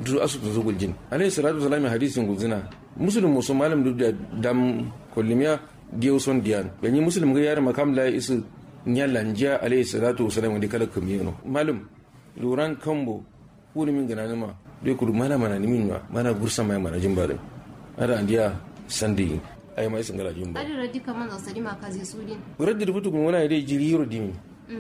du asu to guljin alayhi salatu wasalam hadisin gulzina muslim musu malam du da dam kollimiya diyo son diyan yanyi muslim ga yar makam la isu nyalla njiya alayhi salatu wasalam di kala kamiyano malam luran kambo kuni min gana nima dai kudu mana mana nimin ma mana gursa mai mana jin bare ada andiya sandi ay mai singala jin ba adi radi kaman zasari ma kazi sudin raddi futu kun wala dai jiri yoro dimi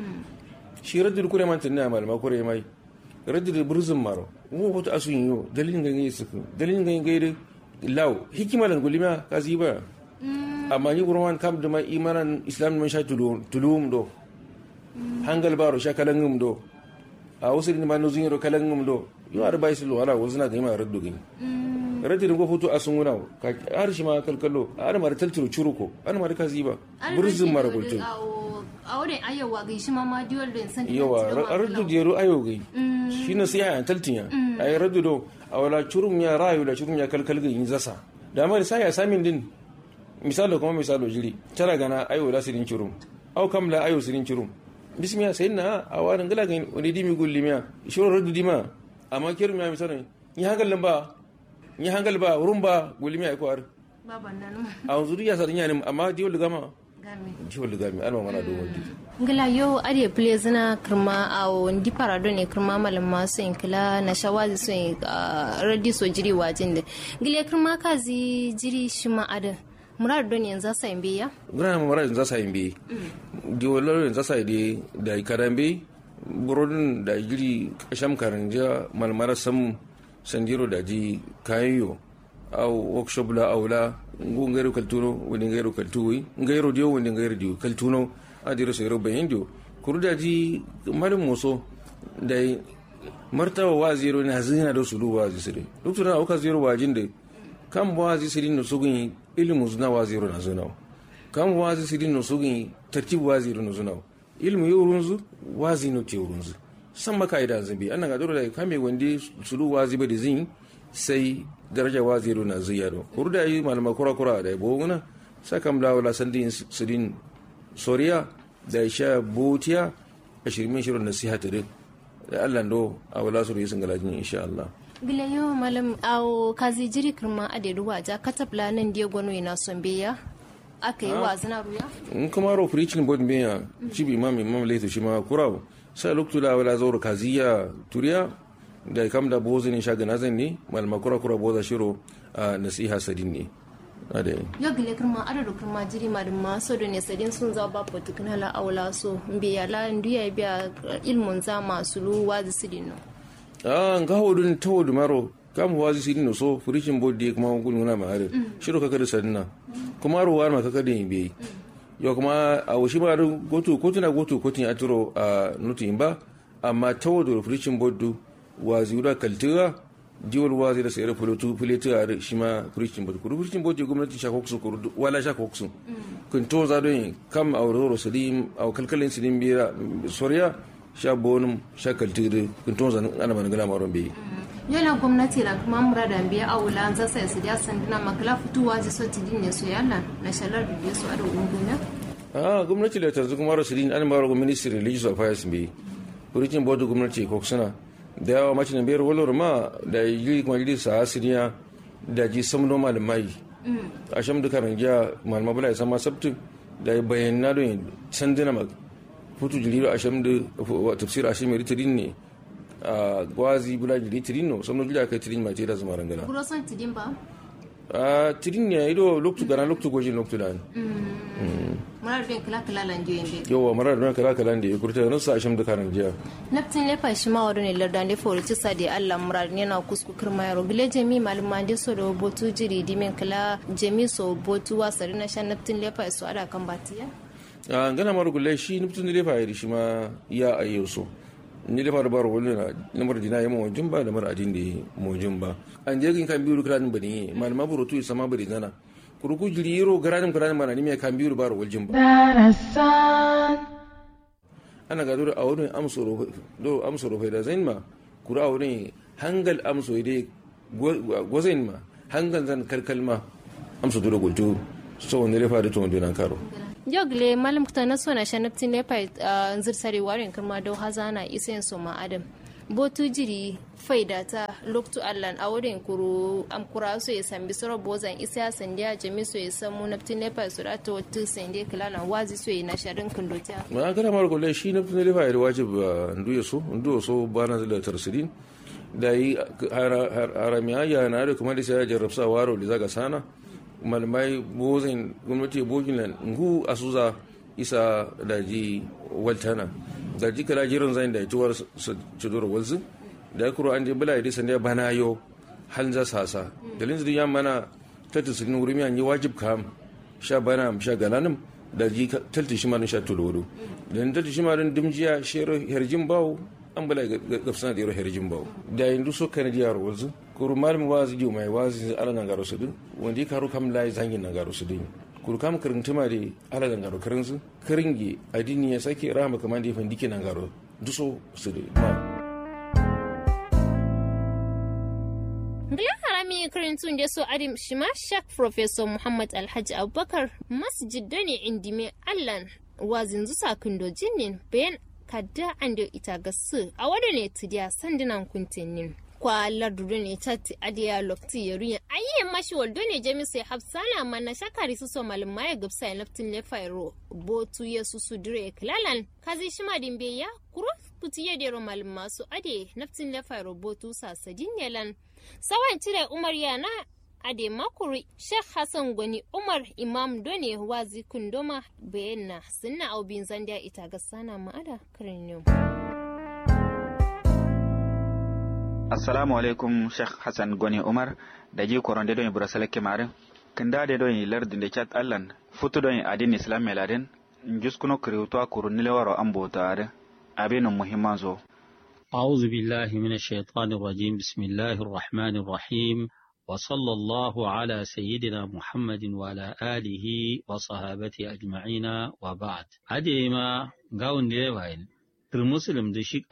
shi raddi kure man tinna mal ma kure mai raddi burzum maro mu hoto asun yo dalilin ga ngi suku dalilin ga ngi law hikima lan gulima kazi ba amma ni gurman kam da mai imanan islam man sha tulum tulum do hangal baro sha kalangum do a wasu ni ma no zinro kalangum do yo ar bai sulu wala wazna ga ma raddu gini raddi go foto asun wuna ka har shi ma kalkalo har mar taltiro churuko har mar kazi ba burzum maro gultu a wurin ayawa ga shi ma ma diwal da san yawa raddu jero ayo gai shi na sai ayan taltinya ay raddu do awala churum ya rayu da churum ya kalkal ga yin zasa da mar sai ya samin din misalo kuma misalo jiri tara gana ayo da sirin churum aw kam la ayo sirin churum bismiya sayna a warin gala ga wani dimi gullimiya shiro raddu dima amma kirum ya misalo ni hangal lamba ni hangal ba wurin ba gullimiya ko ar baban nan a zuriya sarinya ne amma diwol gama game diwol gami alma mana do wadi ngila yo ari play zina kirma a ndi parado ne kirma malam masu in kila na shawazi so in radi so jiri wajin da ngile kirma kazi jiri shi ma ada murar don yanzu sa in biya gana mara yanzu sa yin bi diwolaro yanzu sa ide da karambe burodin da jiri kasham karanja malmara sam sandiro da ji kayan au workshop la aula ngu ngairu kaltuno wani ngairu kaltuwi ngairu dio wani ngairu dio kaltuno adiro so yoro bayin dio kuruda ji malum moso da martaba wa zero na zina da sulu wa zisire duk na auka zero wa jinde kan wa zisire no sugin ilmu zuna wa zero na zuna kan wa zisire no sugin tartib wa zero no zuna ilmu yorunzu wa zino ke yorunzu san maka idan zambi annan ga dole da kame wande sulu wa zibe da zin sai daraja wa zero na ziyaro kurda yi malama kura kura da bo ngana sakam la wala sandin sidin soriya da sha botiya a shirmin shirin nasiha ta din da Allah ndo a wala su yi sun galajin insha Allah gila yo malam awo kazi jiri kirma ade ruwa ja katabla nan dia gwano ina son beya aka yi wa zina ruya in kuma ro preaching board me ya chibi imam imam leto shi ma kurawo sai loktu la wala zawr kaziya turiya da kam da bozo ne shaga nazan ne malama kura kura boza shiro a nasiha sadin ne ade yo gile kirma adadu kirma jiri ma ma so do ne sadin sun za ba potu kana la awla so mbiya la ndiya biya ilmun za masu lu wazi sidin no a nga hodun tawodu maro kam wazi sidin no so furishin bodde kuma kun na ma are shiro kaka da sadina kuma ro war ma kaka da yin yo kuma a wushi ma goto kotuna goto kotin aturo a nutin ba amma tawodu furishin boddu wazi wura kaltira jiwar wazi da sayar fulotu fuletu a shi ma kurishin bot kuru kurishin bot gwamnati sha koksu kuru wala sha koksu kun to za don kam a wuro salim a kalkalin silim bira soriya sha bonum sha kaltira kun to za ana man gana maron bi yana gwamnati da kuma murada biya a wula an zasa su da sanduna makala fituwa ji so tidin ne so yalla na shalar da su a da gungunya a gwamnati da tanzu kuma rasulin an maro ministry religious affairs bi kurishin bot gwamnati koksuna da yawa mace na biyar walwar ma da yi kuma jiri sa asiriya da ji samno malamai a sham duka rangiya malama bula isa ma sabtu da yi bayyana don sanduna ma futu jiri a sham da tafsir a sham tirin ne a gwazi bula jiri tirin no samno jiri aka tirin ma ce da zama rangana buro son tidin ba a tirin ne ido loktu gana loktu gojin loktu da murar bin kala kala lan jiyo inde yawa marar da kala kala da ya kurta nan sa a sham duka rangiya naftin lefa shi ma wadone larda ne fori ci sadi Allah murar ne na kusku kirma yaro gile jami maluma de so do botu jiri dimen kala jami so botu wasari na shan naftin lefa su ada kan batiya a gana maru gulle shi nufin lefa ya shi ma ya ayyo so ni lefa da baro wani na mara dina ya mawajin ba da mara adin da ya mawajin ba an je kan biyu kiranin ba ne malama burutu ya sama bari zana kuruku jiri yiro garanin kiranin mana ni mai kan biyu baro waljin ba ana ga dole a wurin amso rufe da zain ma kura a wurin hangal amso dai gwazain ma hangal zan kalkal ma amso dole gultu so wanda lefa da tuwon dinan karo jogle malam kuta na so na shanaptin ne pai nzir sari warin kirma do hazana isen so ma adam botu jiri faida ta loktu allan a wurin kuru am kura so ya sambi soro bozan isa sandiya jami so ya samu naftin nepa su da ta wata sande kilalan wazi so ya na sharin kundotiya ma kana mar gole shi naftin nepa ya wajib ndu ya so ndu so bana da tarsidin da yi haramiya ya na da kuma da sai ya jarrabsa waro da zaga sana malmai bozin gwamnati boginan ngu asuza isa da ji waltana da ji kala jirin zai da tuwar cidur walzu da kuro an je bula da sanda bana yo hal za sasa dalin zuri yan mana tattu sun wuri mi an yi wajib kam sha bana sha galanim da ji tattu shi ma sha tuloro dan tattu shi ma din dimjiya shero herjin bawo an bula gafsana da yaro herjin bawo da yanzu so kan ji yaro walzu kuru malmi wazi ju mai wazi ala nan garo sudin wanda karu kam lai zangin nan garo sudin kuru kam kirin tuma da ala nan garo kirin su kiringi adini ya sake rama kamar da ya fandike nan garo duso su da ma Bilan harami karintun da so adim shima shak Professor Muhammad Alhaji Abubakar masjid da ne indime Allan wazin zusa kindo jinnin bayan kadda an da ita gasu a wada ne tidiya sandunan kuntinin. kwa lardudo ne tati adiya lokti ya ruyan ayye mashi waldo ne jami sai hafsana mana shakari su so malin maya gabsa ya naftin le fairo botu ya su su dire kilalan kazi shima din be ya kuro puti ya dero malin masu ade naftin le fairo botu sasadin yalan sawan cire umar yana ade makuri sheikh hassan gwani umar imam done wazi kundoma bayanna sunna aubin zandiya ita ga sana ma'ada kirin yau assalamu alaikum sheikh hassan goni umar da ji koronde don ibra salake mare kinda de don lardi de chat allan futu don adin islam meladen juskuno kriwto kuru nilewaro ambotare abinu muhimman zo أعوذ بالله من الشيطان الرجيم بسم الله الرحمن الرحيم وصلى الله على سيدنا محمد وعلى آله وصحابته أجمعين وبعد هذه ما قاون ليوائل المسلم دشيك